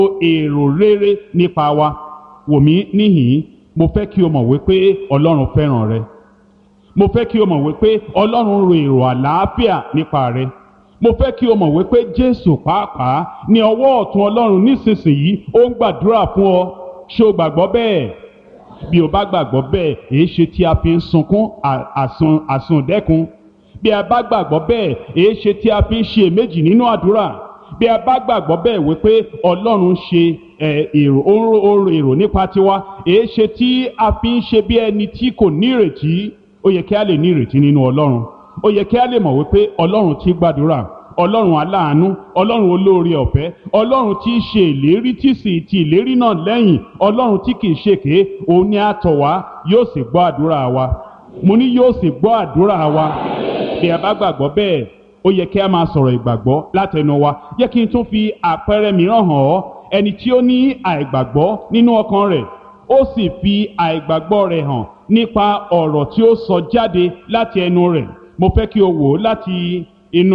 èrò rere nípa wa wò mí níhìn-ín mo fẹ́ kí o mọ̀ wípé ọlọ́run fẹ́ràn rẹ mo fẹ́ kí o mọ̀ wípé ọlọ́run ro èrò àlàáfíà nípa rẹ mo fẹ́ kí o mọ̀ wípé jésù pàápàá ní ọwọ́ ọ̀tún ọlọ́run nísinsìnyí ó ń gbàdúrà fún ọ ṣé o gbàgbọ́ bẹ́ẹ̀ bí o bá gbàgbọ́ bẹ́ẹ̀ èé ṣe tí a fi ń sunkún àsun àsundẹ́kun bí a bá gbàgbọ́ bẹ́ẹ̀ èé ṣe tí a fi ń ṣe èméjì nínú àdúrà bí a bá gbàgbọ́ bẹ́ẹ̀ wípé ọlọ́run ṣe èrò oró èrò nípa tiwa èé ṣe tí a fi ń ṣe bí ẹni tí kò ní ìrètí ó yẹ kí a lè ní ìrètí nínú ọlọ́run ó yẹ kí a lè mọ̀ wípé ọlọ́run tí gbàdúrà ọlọ́run aláàánú ọlọ́run olóore ọ̀fẹ́ ọlọ́run tí í ṣe ìlérí tí sì ti ìlérí náà lẹ́yìn ọlọ́run tí kìí ṣèké òun ni a tọ̀ wá yóò sì gbọ́ àdúrà wa mo ní yóò sì gbọ́ àdúrà wa bí a bá gbàgbọ́ bẹ́ẹ̀ ó yẹ kí a máa sọ̀rọ̀ ìgbàgbọ́ látẹnu wa yẹ kí n tún fi àpẹẹrẹ mìíràn hàn ọ́ ẹni tí ó ní àìgbàgbọ́ nínú ọkàn rẹ̀ ó sì fi àìgbàgbọ́ rẹ̀ hàn nípa ọ̀rọ̀ tí ó sọ jáde láti ẹnu rẹ̀ mo fẹ́ kí o wò ó láti inú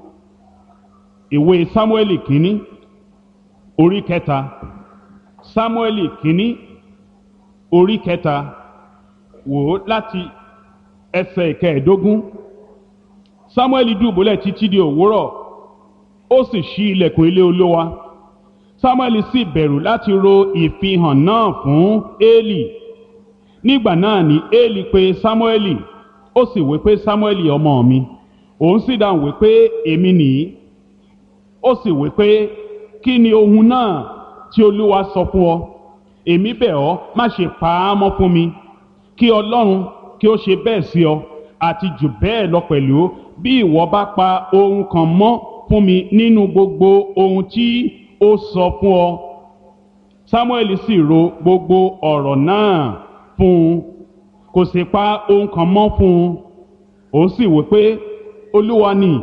ìwé sámúẹ́lì kínní orí kẹta sámúẹ́lì kínní orí kẹta wò ó láti ẹsẹ̀ ìkẹẹ̀ẹ́dógún sámúẹ́lì dùbúlẹ̀ títí di òwúrọ̀ ó sì ṣí ilẹ̀kùn ilé olówa sámúẹ́lì sì bẹ̀rù láti ro ìfihàn náà fún éèlì nígbà náà ni éèlì pè sámúẹ́lì ó sì wí pé sámúẹ́lì ọmọ mi òun sì dáhùn wí pé èmi nìyí ó sì wí pé kí ni ohun náà tí olúwa sọ fún ọ èmi bẹ̀ ọ́ má ṣe pa á mọ́ fún mi kí ọlọ́run kí ó ṣe bẹ́ẹ̀ sí ọ àti jù bẹ́ẹ̀ lọ pẹ̀lú bí ìwọ bá pa ohun kan mọ́ fún mi nínú gbogbo ohun tí ó sọ fún ọ samuel sì ro gbogbo ọ̀rọ̀ náà fún un kò sì pa ohun kan mọ́ fún un òun sì wí pé olúwa ni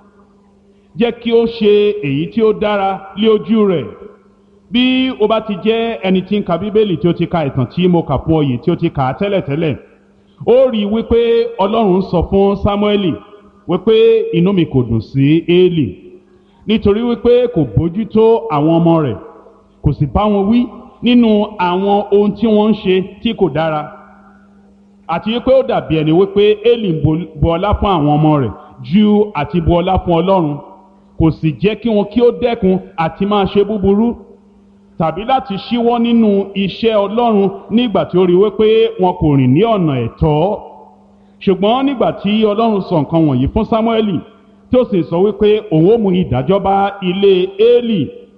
jẹ́ kí ó ṣe èyí tí ó dára lé ojú rẹ̀ bí o bá ti jẹ́ ẹni tí ń ka bíbélì tí ó ti ka ìtàn tí mo kà fún ọ yìí tí ó ti kà á tẹ́lẹ̀tẹ́lẹ̀ ó rí i wípé ọlọ́run sọ fún sámúẹ́lì wípé inú mi kò dùn sí éèlì nítorí wípé kò bójútó àwọn ọmọ rẹ̀ kò sì bá wọn wí nínú àwọn ohun tí wọ́n ń ṣe tí kò dára àti wípé ó dàbí ẹni wípé éèlì ń bu ọlá fún àwọn ọmọ rẹ̀ ju àti bu ọlá fún ọlọ́run kò sì jẹ́ kí wọn kí ó dẹ́kun àti máa ṣe búburú tàbí láti ṣíwọ́ nínú iṣẹ́ ọlọ́run nígbà tí ó rí wípé wọn kò rìn ní ọ̀nà ẹ̀tọ́ ṣùgbọ́n nígbà tí ọlọ́run sọ nǹkan wọ̀nyí fún sámúẹ́lì tí ó sì sọ wípé òun ó mú ìdájọ́ bá ilé éèlì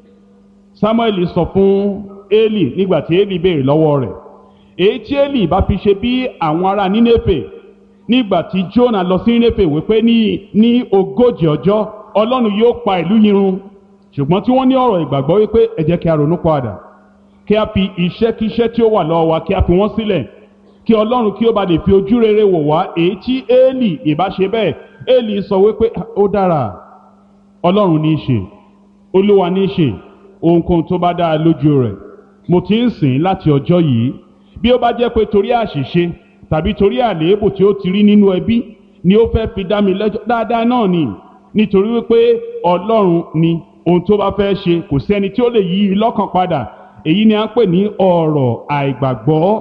sámúẹ́lì sọ fún éèlì nígbà tí éèlì béèrè lọ́wọ́ rẹ̀ èyí tí éèlì bá fi ṣe bí àwọn ará nínéfè nígbà tí jónà lọ sí nínéfè wípé ní ní ogójì ọjọ́ ọlọ́run yóò pa ìlú yìí run ṣùgbọ́n tí wọ́n ní ọ̀rọ̀ ìgbàgbọ́ wípé ẹ jẹ́ kí a ronú padà kí a fi iṣẹ́kíṣẹ́ tí ó wà lọ́wọ́ wa kí a fi wọ́n sílẹ̀ kí ọlọ́run kí ó bá lè fi ojú rere wò wá èyí tí éèlì ìbá ṣe bẹ́ẹ̀ éèlì sọ wípé ó dára ọlọ́run ní í ṣe olúwa ní í ṣe ohunkóhun tó bá dára lójú rẹ̀ mo ti ń sìn láti ọjọ́ yìí bí ó bá jẹ́ pé torí àṣìṣe tàbí torí àléébù tí ó ti rí nínú ẹbí ni ó fẹ́ fi dá mi lẹ́jọ́ dáadáa náà ni nítorí wípé ọlọ́run ni ohun tó bá fẹ́ ṣe kò sẹ́ni tí ó lè yí i lọ́kàn padà èyí ni à ń pè ní ọ̀rọ̀ àìgbàgbọ́.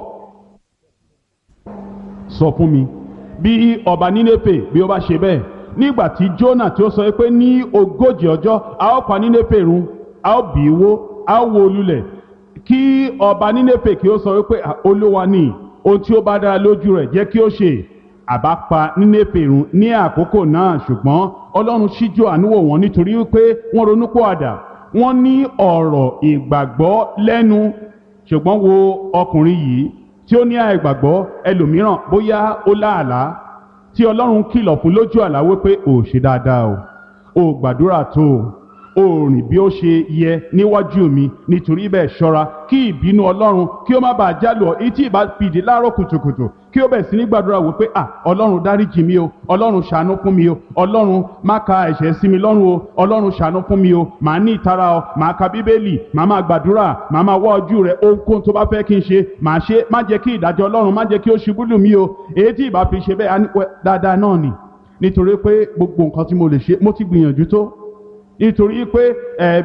sọ fún mi bí ọba nínéfè bí ó bá ṣe bẹ́ẹ̀ nígbà tí Jónà tí ó sọ pé ní ogójì ọjọ́ a ó pa nínéfè run a ó bì í wó a ó wó lulẹ̀ kí ọba nínéfè kí ó sọ wípé olúwa ni ohun tí ó bá dára lójú rẹ̀ jẹ́ kí ó ṣe àbá pa nínéfè run ní àkókò náà ṣùgbọ́n ọlọ́run ṣíjú àánú wò wọ́n nítorí wípé wọ́n ronú pọ̀ àdà wọ́n ní ọ̀rọ̀ ìgbàgbọ́ lẹ́nu ṣùgbọ́n wo ọkùnrin yìí tí ó ní àìgbàgbọ́ ẹlòmíràn bóyá ó láàlá tí ọlọ́run kìlọ̀ fún lójú àlá wípé ò ṣe dáadáa o ò gbàdúrà tó o ò rìn bí ó ṣe yẹ níwájú mi nítorí bẹ́ẹ̀ ṣọ́ra kí ìbínú ọlọ́run kí ó má bàa jálù ọ etí ìbá fìdí láàárọ̀ kùtùkùtù kí ó bẹ̀ sí ní gbàdúrà wípé à ọlọ́run dáríjì mi o ọlọ́run ṣàánú fún mi o ọlọ́run má ka ẹ̀ṣẹ̀ sí mi lọ́rùn o ọlọ́run ṣàánú fún mi o màá ní ìtara o màá ka bíbélì màá máa gbàdúrà màá máa wá ojú rẹ ohunkóhun tó bá fẹ́ kí n ṣe màá ṣe má jẹ́ kí ìdájọ́ ọlọ́run má jẹ́ kí ó ṣubú lù mí o èyí tí ìbá fi ṣe bẹ́ẹ̀ dáadáa náà nì nítorí pé gbogbo nǹkan tí mo lè ṣe mo ti gbìyànjú tó nítorí pé ẹ